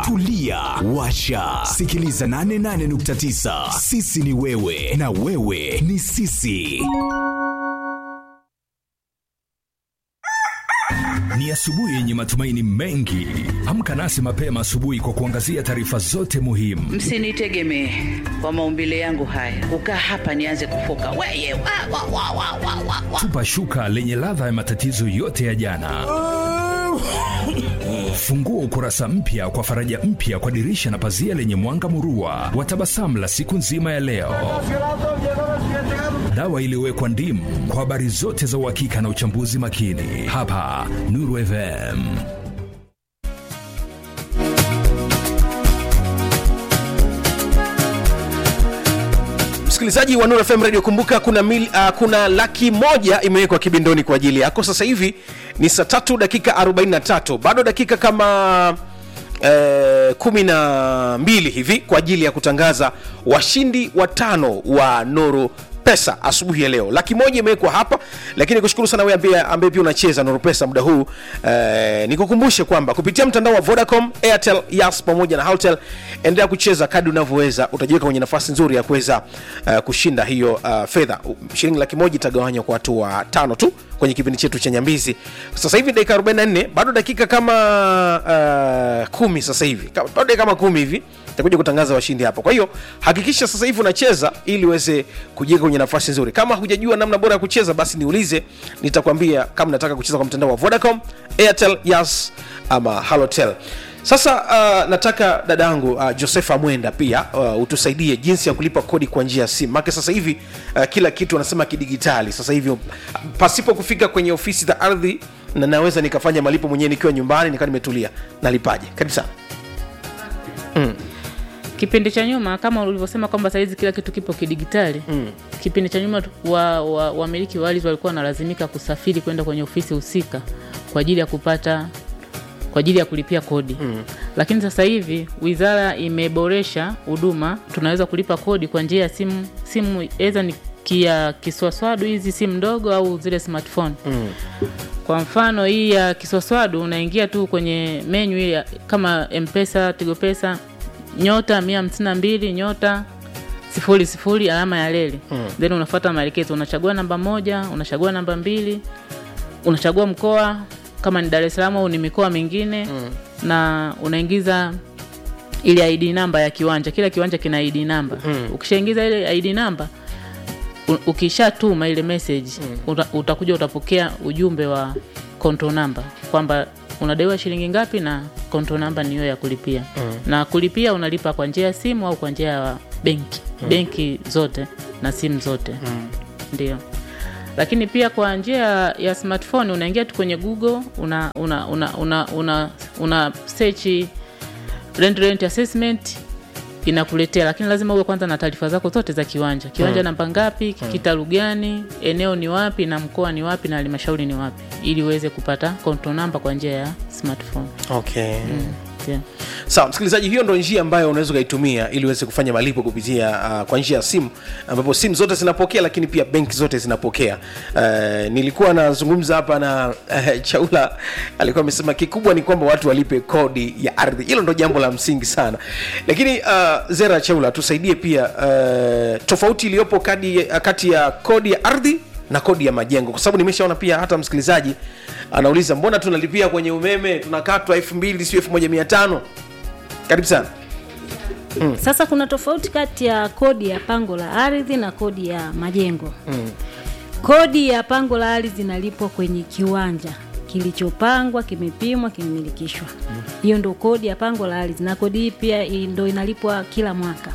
tulia washa sikiliza 88.9 sisi ni wewe na wewe ni sisi Ni asubuhi yenye matumaini mengi. Amka nasi mapema asubuhi kwa kuangazia taarifa zote muhimu. msinitegemee kwa maumbile yangu haya kukaa hapa nianze kufoka weye wa, wa, wa, wa, wa, wa, wa. Tupa shuka lenye ladha ya matatizo yote ya jana. Fungua ukurasa mpya kwa faraja mpya kwa dirisha na pazia lenye mwanga murua wa tabasamu la siku nzima ya leo. Dawa iliyowekwa ndimu kwa habari zote za uhakika na uchambuzi makini, hapa Nuru FM. msikilizaji wa Nuru FM Radio, kumbuka kuna, mil, uh, kuna laki moja imewekwa kibindoni kwa ajili yako. Sasa hivi ni saa tatu dakika 43, bado dakika kama eh, kumi na mbili hivi kwa ajili ya kutangaza washindi watano wa Nuru pesa asubuhi ya leo laki moja imewekwa hapa lakini kushukuru sana wewe ambaye ambaye pia unacheza Nuru pesa muda huu eh, nikukumbushe kwamba kupitia mtandao wa Vodacom Airtel Yas pamoja na Halotel endelea kucheza kadri unavyoweza utajiweka kwenye nafasi nzuri ya kuweza uh, kushinda hiyo uh, fedha shilingi laki moja itagawanywa kwa watu wa tano tu kwenye kipindi chetu cha nyambizi sasa hivi dakika 44 bado dakika kama uh, kumi sasa hivi Ka- bado dakika kama kumi hivi takuja kutangaza washindi hapa kwa hiyo hakikisha sasa hivi unacheza ili uweze kujiweka kwenye nafasi nzuri kama hujajua namna bora ya kucheza basi niulize nitakwambia kama nataka kucheza kwa mtandao wa vodacom airtel yas ama halotel sasa uh, nataka dadangu uh, josefa mwenda pia uh, utusaidie jinsi ya kulipa kodi kwa njia ya simu make sasa hivi uh, kila kitu wanasema kidigitali sasa hivi uh, pasipo kufika kwenye ofisi za ardhi na naweza nikafanya malipo mwenyewe nikiwa nyumbani nikaa nimetulia nalipaje karibu sana kipindi cha nyuma kama ulivyosema kwamba sahizi kila kitu kipo kidigitali mm. kipindi cha nyuma tu- wa- wa- wamiliki wa, wa ardhi walikuwa wanalazimika kusafiri kwenda kwenye ofisi husika kwa ajili ya kupata kwa ajili ya kulipia kodi mm. lakini sasa hivi wizara imeboresha huduma tunaweza kulipa kodi kwa njia ya simu simu eza ni kia kiswaswadu hizi simu ndogo au zile smartphone mm. kwa mfano hii ya kiswaswadu unaingia tu kwenye menyu ile ya- kama mpesa tigopesa nyota mia hamsini na mbili nyota sifuri sifuri alama ya leli mm. then unafuata maelekezo unachagua namba moja unachagua namba mbili unachagua mkoa kama ni dar es salaam au ni mikoa mingine mm. na unaingiza ile id namba ya kiwanja kila kiwanja kina id namba mm. ukishaingiza ile id namba u- ukishatuma ile message mm. uta, utakuja utapokea ujumbe wa konto namba kwamba unadaiwa shilingi ngapi na konto namba ni hiyo ya kulipia mm. na kulipia unalipa kwa njia ya simu au kwa njia ya benki mm. benki zote na simu zote mm. ndio lakini pia kwa njia ya smartphone unaingia tu kwenye google una una una una, una, una search rent rent assessment inakuletea lakini lazima uwe kwanza na taarifa zako zote za kiwanja kiwanja hmm. namba ngapi kitalu gani eneo ni wapi na mkoa ni wapi na halmashauri ni wapi ili uweze kupata control namba kwa njia ya smartphone okay mm. yeah. sawa msikilizaji hiyo ndo njia ambayo unaweza ukaitumia ili uweze kufanya malipo kupitia uh, kwa njia ya simu ambapo simu zote zinapokea lakini pia benki zote zinapokea uh, nilikuwa nazungumza hapa na uh, chaula alikuwa amesema kikubwa ni kwamba watu walipe kodi ya ardhi hilo ndo jambo la msingi sana lakini uh, zera chaula tusaidie pia uh, tofauti iliyopo kadi, kati ya kodi ya ardhi na kodi ya majengo kwa sababu nimeshaona pia hata msikilizaji anauliza mbona tunalipia kwenye umeme tunakatwa elfu mbili sio elfu moja mia tano karibu sana Sasa kuna tofauti kati ya kodi ya pango la ardhi na kodi ya majengo. Mm. Kodi ya pango la ardhi inalipwa kwenye kiwanja kilichopangwa, kimepimwa, kimemilikishwa. Hiyo ndo kodi ya pango la ardhi, na kodi hii pia i- ndo inalipwa kila mwaka.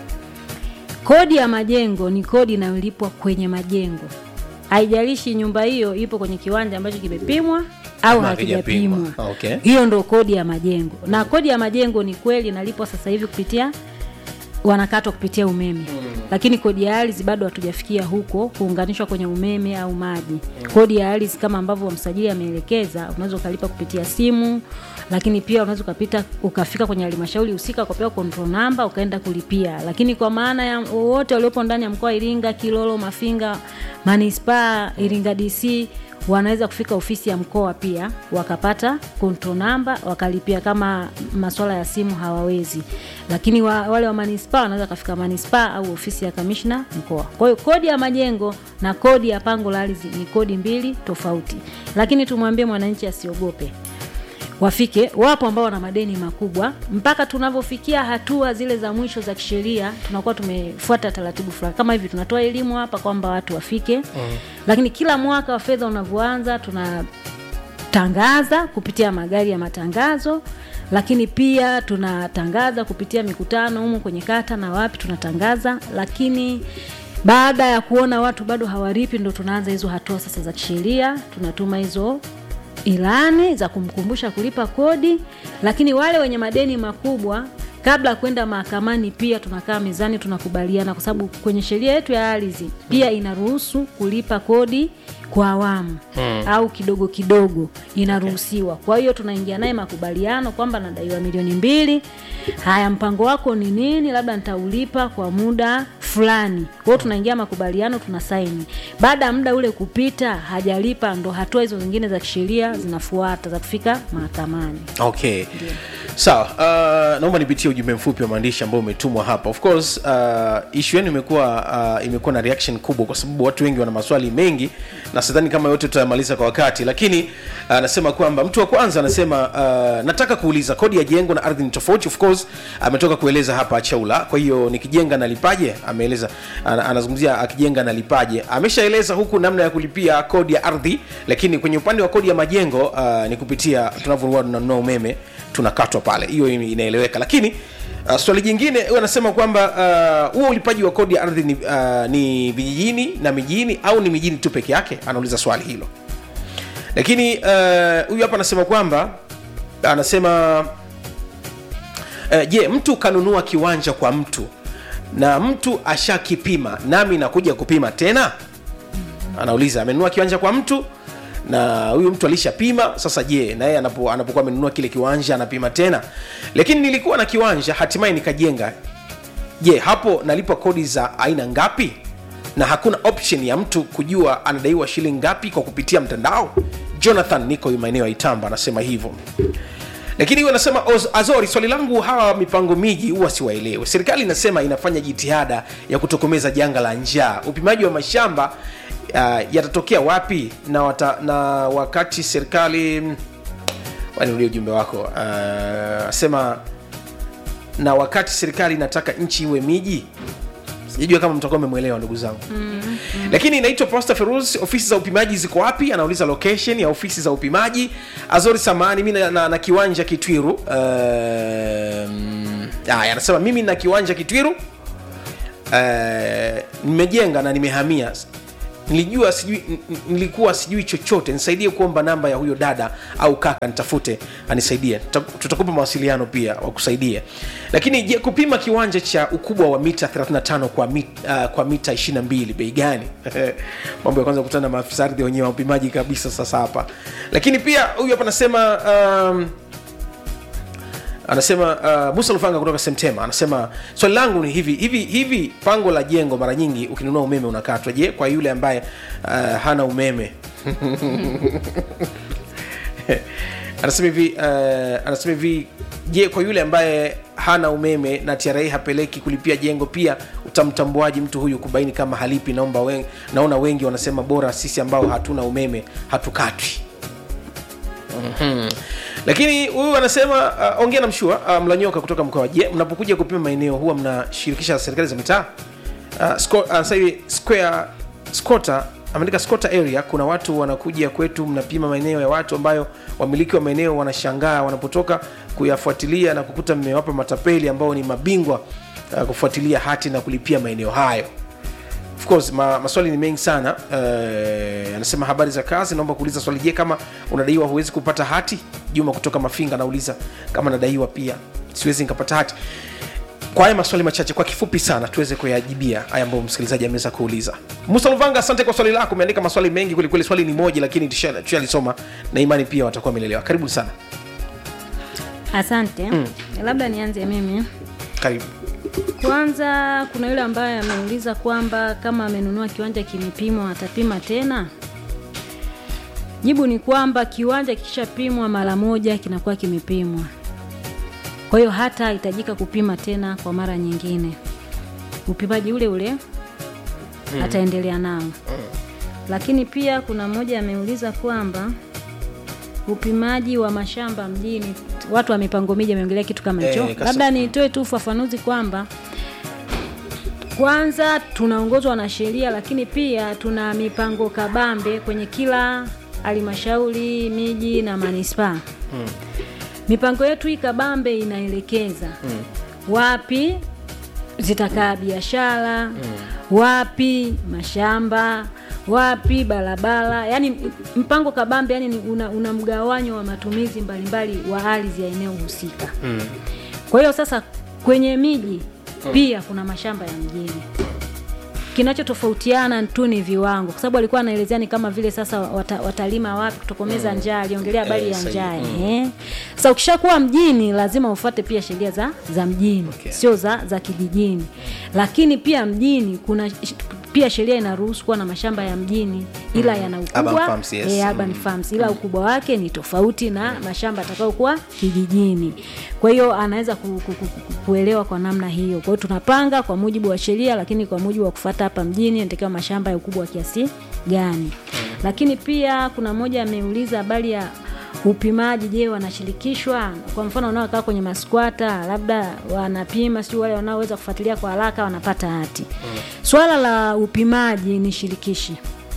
Kodi ya majengo ni kodi inayolipwa kwenye majengo, haijalishi nyumba hiyo ipo kwenye kiwanja ambacho kimepimwa au Ama hakijapimwa. hakijapimwa. Okay. Hiyo ndo kodi ya majengo, na kodi ya majengo ni kweli inalipwa sasa hivi kupitia wanakatwa kupitia umeme mm. lakini kodi ya ardhi bado hatujafikia huko kuunganishwa kwenye umeme au maji mm. kodi ya ardhi kama ambavyo msajili ameelekeza unaweza ukalipa kupitia simu lakini pia unaweza ukapita ukafika kwenye halmashauri husika ukapewa control number ukaenda kulipia lakini kwa maana ya wote waliopo ndani ya mkoa wa iringa kilolo mafinga manispaa iringa dc wanaweza kufika ofisi ya mkoa pia wakapata control namba wakalipia kama masuala ya simu hawawezi lakini wa, wale wa manispaa wanaweza kafika manispaa au ofisi ya kamishna mkoa kwa hiyo kodi ya majengo na kodi ya pango la ardhi ni kodi mbili tofauti lakini tumwambie mwananchi asiogope wafike wapo ambao wana madeni makubwa mpaka tunavyofikia hatua zile za mwisho za kisheria tunakuwa tumefuata taratibu fulani kama hivi tunatoa elimu hapa kwamba watu wafike mm. lakini kila mwaka wa fedha unavyoanza tunatangaza kupitia magari ya matangazo lakini pia tunatangaza kupitia mikutano humu kwenye kata na wapi tunatangaza lakini baada ya kuona watu bado hawaripi ndo tunaanza hizo hatua sasa za kisheria tunatuma hizo ilani za kumkumbusha kulipa kodi lakini wale wenye madeni makubwa kabla ya kwenda mahakamani pia tunakaa mezani tunakubaliana kwa sababu kwenye sheria yetu ya ardhi pia inaruhusu kulipa kodi kwa awamu hmm. au kidogo kidogo inaruhusiwa kwa hiyo tunaingia naye makubaliano kwamba nadaiwa milioni mbili haya mpango wako ni nini labda nitaulipa kwa muda fulani kwa hiyo tunaingia makubaliano tuna saini baada ya muda ule kupita hajalipa ndo hatua hizo zingine za kisheria zinafuata za kufika mahakamani okay sawa uh, naomba nipitie ujumbe mfupi wa maandishi ambao umetumwa hapa of course uh, ishu yenu imekuwa uh, imekuwa na reaction kubwa kwa sababu watu wengi wana maswali mengi na sidhani kama yote tutayamaliza kwa wakati lakini anasema uh, kwamba mtu wa kwanza anasema uh, nataka kuuliza kodi ya jengo na ardhi ni tofauti of course ametoka kueleza hapa chaula kwa hiyo nikijenga nalipaje ameeleza ana- anazungumzia akijenga nalipaje ameshaeleza huku namna ya kulipia kodi ya ardhi lakini kwenye upande wa kodi ya majengo uh, ni kupitia tunavyokuwa tunanunua umeme tunakatwa pale hiyo inaeleweka lakini Uh, swali jingine huyu anasema kwamba uh, huo uh, ulipaji wa kodi ya ardhi ni, uh, ni vijijini na mijini au ni mijini tu peke yake anauliza swali hilo lakini uh, huyu hapa anasema kwamba anasema uh, je mtu kanunua kiwanja kwa mtu na mtu ashakipima nami nakuja kupima tena anauliza amenunua kiwanja kwa mtu na huyu mtu alishapima sasa je naye anapo, anapokuwa amenunua kile kiwanja anapima tena lakini nilikuwa na kiwanja hatimaye nikajenga je hapo nalipa kodi za aina ngapi na hakuna option ya mtu kujua anadaiwa shilingi ngapi kwa kupitia mtandao jonathan niko maeneo ya itamba anasema hivyo lakini huyu anasema "Oz- azori swali langu hawa mipango miji huwa siwaelewe serikali inasema inafanya jitihada ya kutokomeza janga la njaa upimaji wa mashamba uh, yatatokea wapi na, wata, na wakati serikali waniulie ujumbe wako uh, asema na wakati serikali inataka nchi iwe miji sijajua kama mtakuwa mmemwelewa ndugu zangu mm, mm. lakini inaitwa posta ferus ofisi za upimaji ziko wapi anauliza location ya ofisi za upimaji azori samani mi na, na, na kiwanja kitwiru um, aya anasema mimi na kiwanja kitwiru uh, nimejenga na nimehamia nilijua sijui n- n- nilikuwa sijui chochote nisaidie kuomba namba ya huyo dada au kaka nitafute anisaidie Tuta- tutakupa mawasiliano pia wakusaidie lakini je kupima kiwanja cha ukubwa wa mita 35 kwa, mit, uh, kwa mita 22 bei gani mambo ya kwanza kukutana na maafisa ardhi wenyewe wa upimaji kabisa sasa hapa lakini pia huyu hapa anasema um, anasema uh, musa lufanga kutoka semtema anasema swali langu ni hivi hivi hivi pango la jengo mara nyingi ukinunua umeme unakatwa je kwa yule ambaye uh, hana umeme anasema hivi uh, anasema hivi je kwa yule ambaye hana umeme na tra hapeleki kulipia jengo pia utamtambuaji mtu huyu kubaini kama halipi naomba wen, naona wengi wanasema bora sisi ambao hatuna umeme hatukatwi Mhm. lakini huyu anasema uh, ongea na mshua uh, mlanyoka kutoka mkoa je mnapokuja kupima maeneo huwa mnashirikisha serikali za mitaa uh, sco- uh, sasa hivi square scota ameandika scota area kuna watu wanakuja kwetu mnapima maeneo ya watu ambayo wamiliki wa maeneo wanashangaa wanapotoka kuyafuatilia na kukuta mmewapa matapeli ambao ni mabingwa uh, kufuatilia hati na kulipia maeneo hayo of course ma, maswali ni mengi sana uh, anasema habari za kazi naomba kuuliza swali je kama unadaiwa huwezi kupata hati juma kutoka mafinga anauliza kama nadaiwa pia siwezi nikapata hati kwa haya maswali machache kwa kifupi sana tuweze kuyajibia haya ambayo msikilizaji ameweza kuuliza musa luvanga asante kwa swali lako umeandika maswali mengi kwelikweli swali ni moja lakini tusha- tushalisoma na imani pia watakuwa wamelelewa karibu sana asante mm. labda nianze mimi karibu kwanza kuna yule ambaye ameuliza kwamba kama amenunua kiwanja kimepimwa atapima tena jibu ni kwamba kiwanja kikishapimwa mara moja kinakuwa kimepimwa kwa hiyo hata hitajika kupima tena kwa mara nyingine upimaji ule ule ataendelea nao lakini pia kuna mmoja ameuliza kwamba upimaji wa mashamba mjini watu wa mipango miji ameongelea kitu kama hicho Eh, kasa- labda nitoe tu ufafanuzi kwamba kwanza tunaongozwa na sheria lakini pia tuna mipango kabambe kwenye kila halmashauri miji na manispaa mipango yetu hii kabambe inaelekeza wapi zitakaa biashara wapi mashamba wapi barabara yani mpango kabambe yani ni una, una mgawanyo wa matumizi mbalimbali wa ardhi ya eneo husika kwa hiyo sasa kwenye miji pia kuna mashamba ya mjini kinachotofautiana tu ni viwango kwa sababu alikuwa anaelezea ni kama vile sasa wata, watalima wapi kutokomeza njaa aliongelea habari Eh, ya sahihi. njaa eh. sasa ukishakuwa mjini lazima ufuate pia sheria za, za mjini Okay. sio za, za kijijini lakini pia mjini kuna sh- pia sheria inaruhusu kuwa na mashamba ya mjini ila yana Urban ukubwa farms, yes. eh, urban farms ila ukubwa wake ni tofauti na mashamba atakayokuwa kijijini kwa hiyo anaweza ku, ku, ku, ku, kuelewa kwa namna hiyo kwa hiyo tunapanga kwa mujibu wa sheria lakini kwa mujibu wa kufata hapa mjini natakiwa mashamba ya ukubwa wa kiasi gani lakini pia kuna mmoja ameuliza habari ya upimaji je wanashirikishwa kwa mfano wanaokaa kwenye maskwata labda wanapima sijui wale wanaoweza kufuatilia kwa haraka wanapata hati swala la upimaji ni shirikishi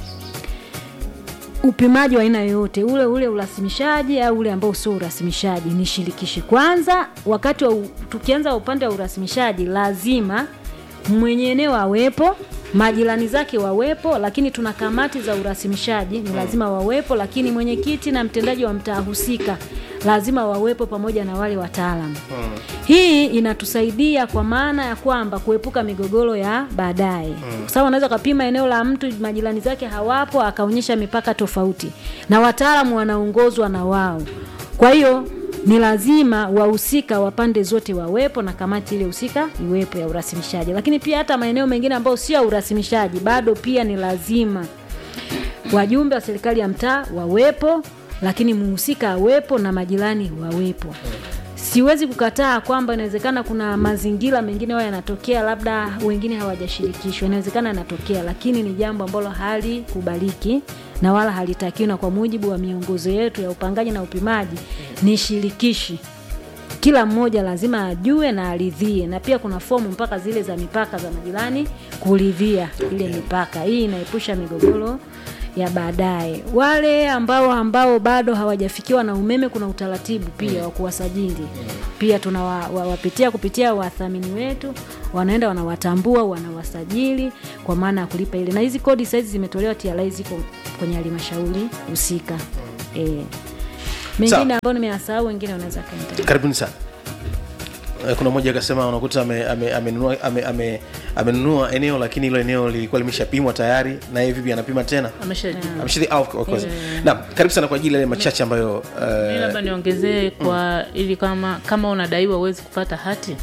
upimaji wa aina yoyote ule ule urasimishaji au ule ambao sio urasimishaji ni shirikishi kwanza wakati wa, u- tukianza upande wa urasimishaji lazima mwenye eneo awepo majirani zake wawepo lakini tuna kamati za urasimishaji ni lazima wawepo lakini mwenyekiti na mtendaji wa mtaa husika lazima wawepo pamoja na wale wataalamu hii inatusaidia kwa maana ya kwamba kuepuka migogoro ya baadaye kwa sababu anaweza ukapima eneo la mtu majirani zake hawapo akaonyesha mipaka tofauti na wataalamu wanaongozwa na wao kwa hiyo ni lazima wahusika wa pande zote wawepo na kamati ile husika iwepo ya urasimishaji lakini pia hata maeneo mengine ambayo sio ya urasimishaji bado pia ni lazima wajumbe wa serikali ya mtaa wawepo lakini muhusika awepo na majirani wawepo siwezi kukataa kwamba inawezekana kuna mazingira mengine wao yanatokea labda wengine hawajashirikishwa inawezekana yanatokea lakini ni jambo ambalo halikubaliki na wala halitakiwi na kwa mujibu wa miongozo yetu ya upangaji na upimaji ni shirikishi kila mmoja lazima ajue na aridhie na pia kuna fomu mpaka zile za mipaka za majirani kuridhia ile mipaka hii inaepusha migogoro ya baadaye wale ambao ambao bado hawajafikiwa na umeme kuna utaratibu pia wa kuwasajili pia tunawapitia kupitia wathamini wetu wanaenda wanawatambua wanawasajili kwa maana ya kulipa ile na hizi kodi sahizi zimetolewa TRA ziko kwenye halmashauri husika e. mengine ambayo nimeyasahau wengine wanaweza kaendelea karibuni sana Eh, kuna mmoja akasema unakuta amenunua ame, amenunua ame, ame, amenunua eneo lakini hilo eneo lilikuwa limeshapimwa tayari na yeye vipi anapima tena ameshaji Ameshiri- ah, of course. naam karibu sana kwa ajili ya yale machache ambayo Mi eh, labda niongezee kwa ili kama kama unadaiwa uwezi kupata hati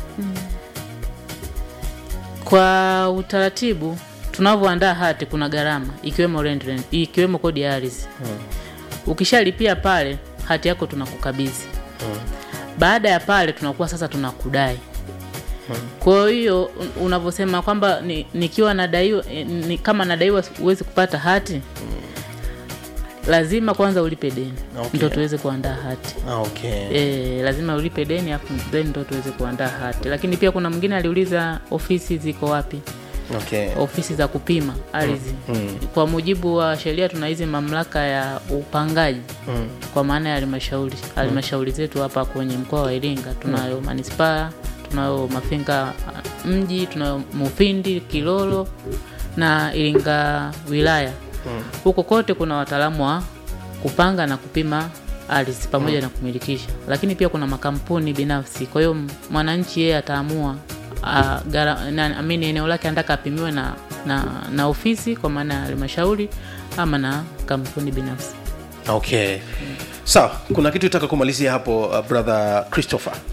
kwa utaratibu tunavyoandaa hati kuna gharama ikiwemo rent, rent, ikiwemo kodi ya ardhi ukishalipia pale hati yako tunakukabidhi baada ya pale tunakuwa sasa tunakudai kwa hiyo un- unavyosema kwamba ni, nikiwa nadaiwa eh, ni, kama nadaiwa huwezi kupata hati lazima kwanza ulipe deni Okay. ndo tuweze kuandaa hati ah, okay. e, lazima ulipe deni afu then ndo tuweze kuandaa hati lakini pia kuna mwingine aliuliza ofisi ziko wapi Okay. ofisi za kupima ardhi Mm. kwa mujibu wa sheria tuna hizi mamlaka ya upangaji Mm. kwa maana ya halmashauri halmashauri zetu hapa kwenye mkoa wa iringa tunayo manispaa tunayo mafinga ah, mji tunayo mufindi kilolo na iringa wilaya huko kote kuna wataalamu wa kupanga na kupima ardhi pamoja na kumilikisha lakini pia kuna makampuni binafsi kwa hiyo m- mwananchi yeye ataamua ah, gara- na- amini eneo lake anataka apimiwe na, na, na ofisi kwa maana ya halmashauri ama na kampuni binafsi okay sawa kuna kitu itaka kumalizia hapo uh, brother christopher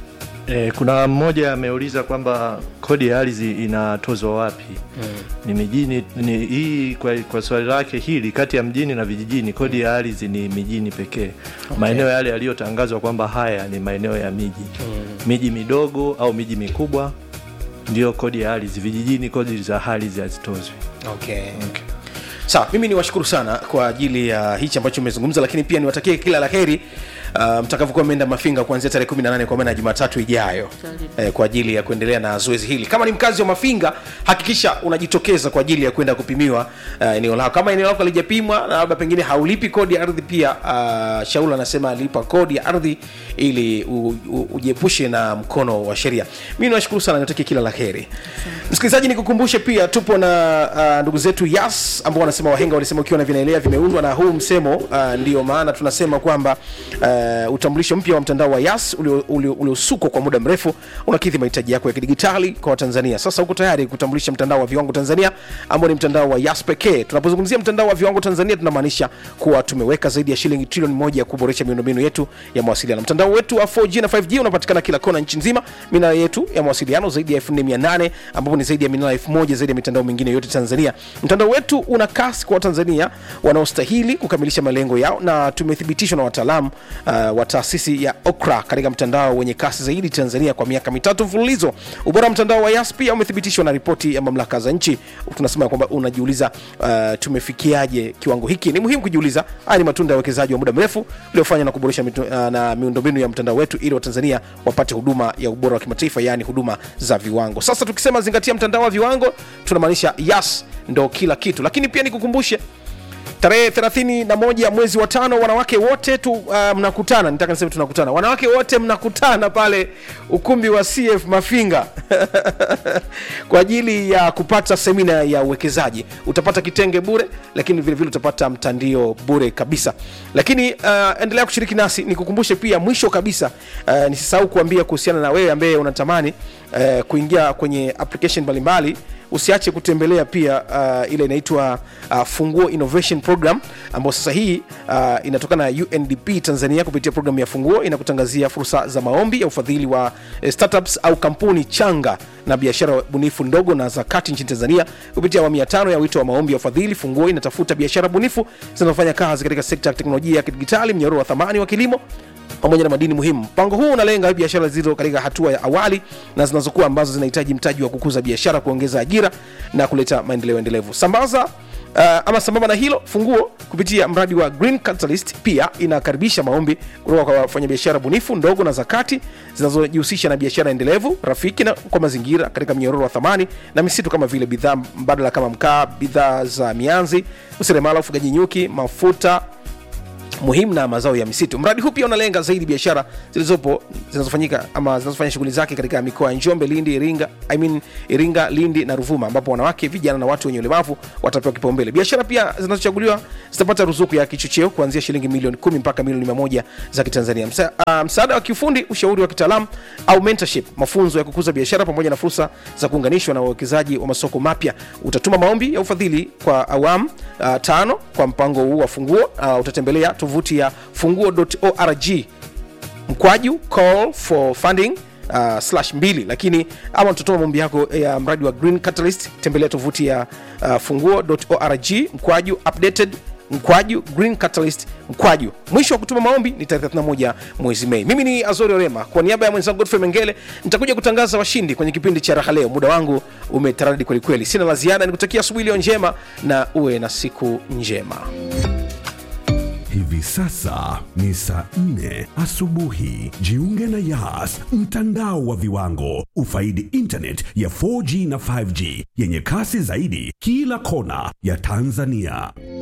E, kuna mmoja ameuliza kwamba kodi ya ardhi inatozwa wapi? mm. Ni mijini ni, hii kwa, kwa swali lake hili, kati ya mjini na vijijini kodi ya ardhi ni mijini pekee. Okay. Maeneo yale yaliyotangazwa kwamba haya ni maeneo ya miji mm. miji midogo au miji mikubwa ndio kodi ya ardhi. Vijijini kodi za ardhi hazitozwi. okay. okay. sawa mimi niwashukuru sana kwa ajili ya hichi ambacho umezungumza lakini pia niwatakie kila la heri uh, mtakavyokuwa mmeenda mafinga kuanzia tarehe 18 kwa maana ya jumatatu ijayo eh, kwa ajili ya kuendelea na zoezi hili kama ni mkazi wa mafinga hakikisha unajitokeza kwa ajili ya kwenda kupimiwa uh, eneo lako kama eneo lako halijapimwa na labda pengine haulipi kodi ya ardhi pia uh, shaul anasema alipa kodi ya ardhi ili u, u, ujiepushe na mkono wa sheria mi niwashukuru sana niwatakie kila la heri msikilizaji nikukumbushe pia tupo na uh, ndugu zetu yas ambao wanasema wahenga walisema ukiwa na vinaelea vimeundwa na huu msemo uh, ndio maana tunasema kwamba uh, utambulisho mpya wa mtandao wa yas uliosukwa ulio, ulio kwa muda mrefu unakidhi mahitaji yako ya kidigitali kwa watanzania sasa uko tayari kutambulisha mtandao wa viwango tanzania ambao ni mtandao wa yas pekee tunapozungumzia mtandao wa viwango tanzania tunamaanisha kuwa tumeweka zaidi ya shilingi trilioni moja ya kuboresha miundombinu yetu ya mawasiliano mtandao wetu wa 4g na 5g unapatikana kila kona nchi nzima minara yetu ya mawasiliano zaidi ya 4800 ambapo ni zaidi ya minara 1000 zaidi ya mitandao mingine yote tanzania mtandao wetu una kasi kwa watanzania wanaostahili kukamilisha malengo yao na tumethibitishwa na wataalamu uh, wa taasisi ya okra katika mtandao wenye kasi zaidi tanzania kwa miaka mitatu mfululizo ubora wa mtandao wa yas pia umethibitishwa na ripoti ya mamlaka za nchi tunasema kwamba unajiuliza uh, tumefikiaje kiwango hiki ni muhimu kujiuliza haya ni matunda ya uwekezaji wa muda mrefu uliofanywa na kuboresha mitu, uh, na miundombinu ya mtandao wetu ili watanzania wapate huduma ya ubora wa kimataifa yaani huduma za viwango sasa tukisema zingatia mtandao wa viwango tunamaanisha yas ndo kila kitu lakini pia nikukumbushe tarehe 31 mwezi wa tano wanawake wote tu uh, mnakutana nitaka niseme tunakutana wanawake wote mnakutana pale ukumbi wa cf mafinga kwa ajili ya kupata semina ya uwekezaji utapata kitenge bure lakini vile vile utapata mtandio bure kabisa lakini uh, endelea kushiriki nasi nikukumbushe pia mwisho kabisa uh, nisisahau kuambia kuhusiana na wewe ambaye unatamani uh, kuingia kwenye application mbalimbali usiache kutembelea pia uh, ile inaitwa uh, funguo innovation program ambayo sasa hii uh, inatokana na undp tanzania kupitia programu ya funguo inakutangazia fursa za maombi ya ufadhili wa eh, startups au kampuni changa na biashara bunifu ndogo na za kati nchini tanzania kupitia awamu ya tano ya wito wa maombi ya ufadhili funguo inatafuta biashara bunifu zinazofanya kazi katika sekta ya teknolojia ya kidigitali mnyororo wa thamani wa kilimo pamoja na madini muhimu mpango huu unalenga biashara zilizo katika hatua ya awali na zinazokuwa ambazo zinahitaji mtaji wa kukuza biashara kuongeza ajira na kuleta maendeleo endelevu sambaza uh, ama sambamba na hilo funguo kupitia mradi wa green catalyst pia inakaribisha maombi kutoka kwa wafanyabiashara bunifu ndogo na zakati zinazojihusisha na biashara endelevu rafiki na kwa mazingira katika mnyororo wa thamani na misitu kama vile bidhaa mbadala kama mkaa bidhaa za mianzi useremala ufugaji nyuki mafuta muhimu na mazao ya misitu mradi huu pia unalenga zaidi biashara zilizopo zinazofanyika ama zinazofanya shughuli zake katika mikoa ya njombe lindi iringa I mean, iringa lindi na ruvuma ambapo wanawake vijana na watu wenye ulemavu watapewa kipaumbele biashara pia zinazochaguliwa zitapata ruzuku ya kichocheo kuanzia shilingi milioni kumi mpaka milioni mia moja za kitanzania Msa, uh, msaada wa kiufundi ushauri wa kitaalamu au mentorship mafunzo ya kukuza biashara pamoja na fursa za kuunganishwa na wawekezaji wa masoko mapya utatuma maombi ya ufadhili kwa awamu uh, tano kwa mpango huu wa funguo uh, utatembelea tovuti ya funguo.org mkwaju call for funding uh, slash mbili lakini ama utatuma maombi yako ya mradi wa green catalyst tembelea tovuti ya uh, funguo.org mkwaju updated mkwaju green catalyst mkwaju mwisho wa kutuma maombi ni tarehe 31 mwezi mei mimi ni azori orema kwa niaba ya mwenzangu godfrey mengele nitakuja kutangaza washindi kwenye kipindi cha raha leo muda wangu umetaradi kwelikweli sina la ziada nikutakia asubuhi iliyo njema na uwe na siku njema Hivi sasa ni saa nne asubuhi. Jiunge na Yas, mtandao wa viwango. Ufaidi internet ya 4G na 5G yenye kasi zaidi kila kona ya Tanzania.